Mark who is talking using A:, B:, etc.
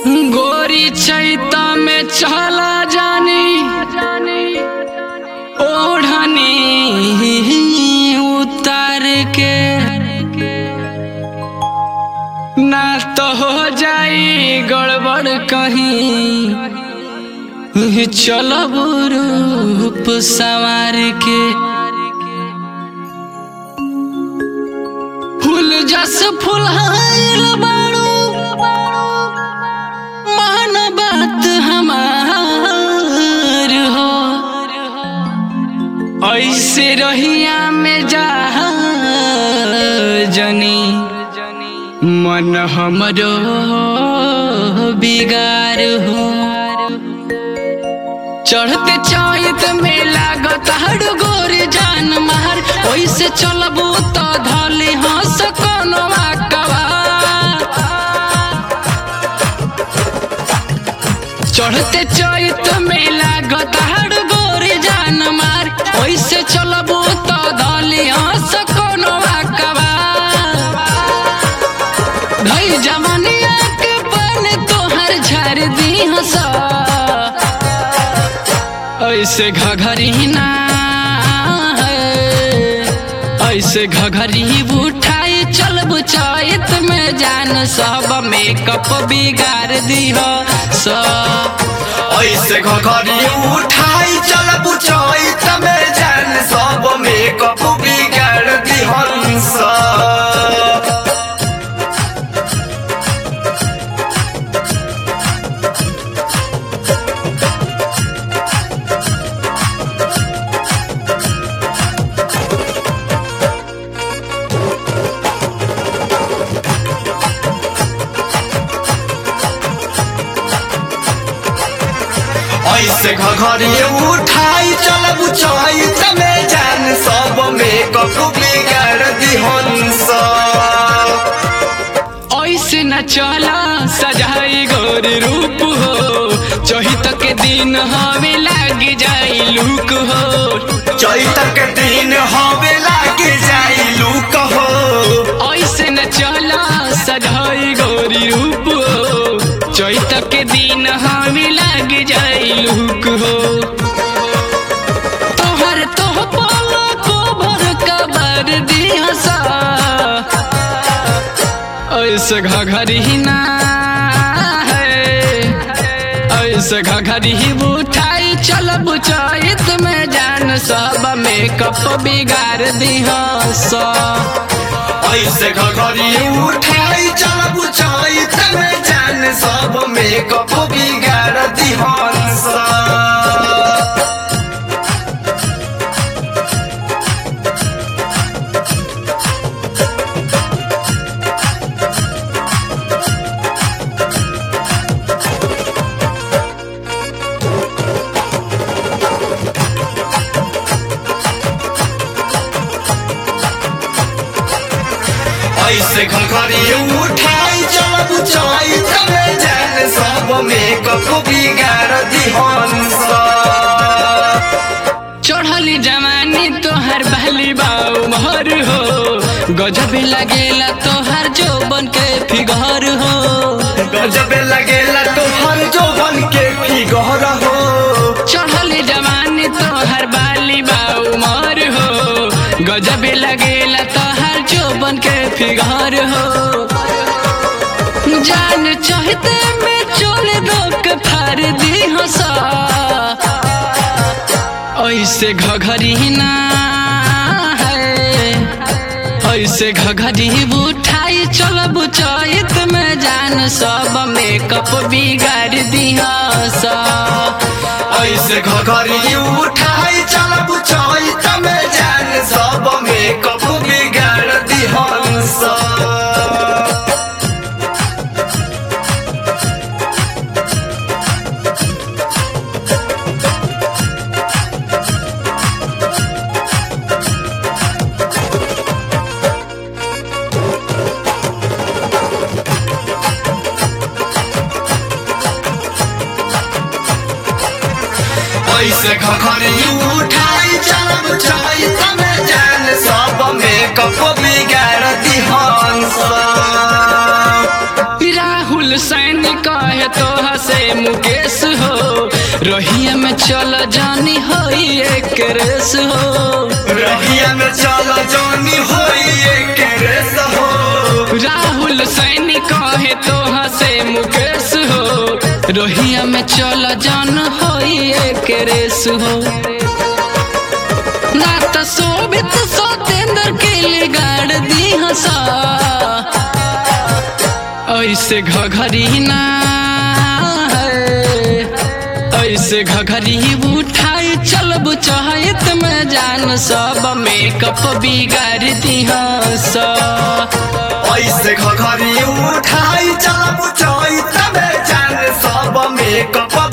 A: गोरी चैता में चला जानी ओढ़नी उतार के ना तो हो जाई गड़बड़ कहीं चलब रूप संवार के फूल जस फुलहार बाड़ू मान बात हमार हो ऐसे रहिया में जा जनी मन हमरो बिगार हो चढ़ते चैत में लागत हर गोरे जान मार ओइसे चलबू तो धले हंस कोनो कवा चढ़ते चैत में लागत हर गोरे जान मार ओइसे चलबू तो धले हंस कोनो कवा भई जवनिया के बन तोहर झर दी हंसा ऐसे घघरी ना है ऐसे घघरी उठाई चल बुचाइत में जान सब मेकअप बिगाड़ दी हो सब
B: ऐसे घघरी उठाई चल बुझाई तमे जान सब मेकअप बिगाड़ दी हंस ऐसे घघरी उठाई चल बुझाई तमे जान सब मेकअप बिगाड़ दी हंस
A: ऐसे न चला सजाई गोर रूप हो चहित के दिन हमें लाग जाई लुक हो
B: चैत के दिन हवे लागे जाई लूक हो
A: ऐसे न चला सजाई गोरी रूप हो चैत के दिन हमें लग जाई लुक हो तोहर तोह पाला को भर कबर दी हंसा ऐसे घघरी ना है ऐसे घघरी उठाई चल बुचाइत में जान सब मेकअप बिगाड़ दी हंसा
B: ऐसे घघरी उठाई चल बुझाई तमे जान सब मेकअप बिगाड़ दी हंस ऐसे घघरी उठाई चल बुझाई तमे जान सब मेकअप बिगाड़ दी हंस
A: चढ़ली जवानी तोहर बहली बाऊ महर हो गजब लगेला तोहर जोबन के फिगर हो
B: गजब लगेला तोहर जोबन के फिगर हो
A: चढ़ली जवानी तोहर बाली बाऊ महर हो गजब लगेला तोहर जोबन के फिगर हो जान चाहते में चोल दो के फार दी हंसा ऐसे घघरी ना है ऐसे घघरी उठाई चल बुचाइत में जान सब मेकअप बिगाड़ दिया
B: ऐसे घघरी उठाई चल बुझाई तमे जान सब मेकअप बिगाड़ दी हंस ऐसे घघरी उठाई चल बुझाई तमे जान सब मेकअप बिगाड़ दी हंस
A: राहुल सैन कहे तो मुकेश हो रहिया में चल जानी होई एक रेस हो
B: रहिया में चल जानी होई एक रेस हो
A: राहुल सैनी कहे तो हसे मुकेश हो रोहिया में चल जान होई एक रेस हो ना त शोभित सतेंद्र के लिए गाड़ दी हसा ऐसे घघरी ना है ऐसे घघरी उठाई चलब चाहत में जान सब मेकअप बिगाड़ दी हसा
B: ऐसे घघरी उठाई चलब चोई तबे जान सब मेकअप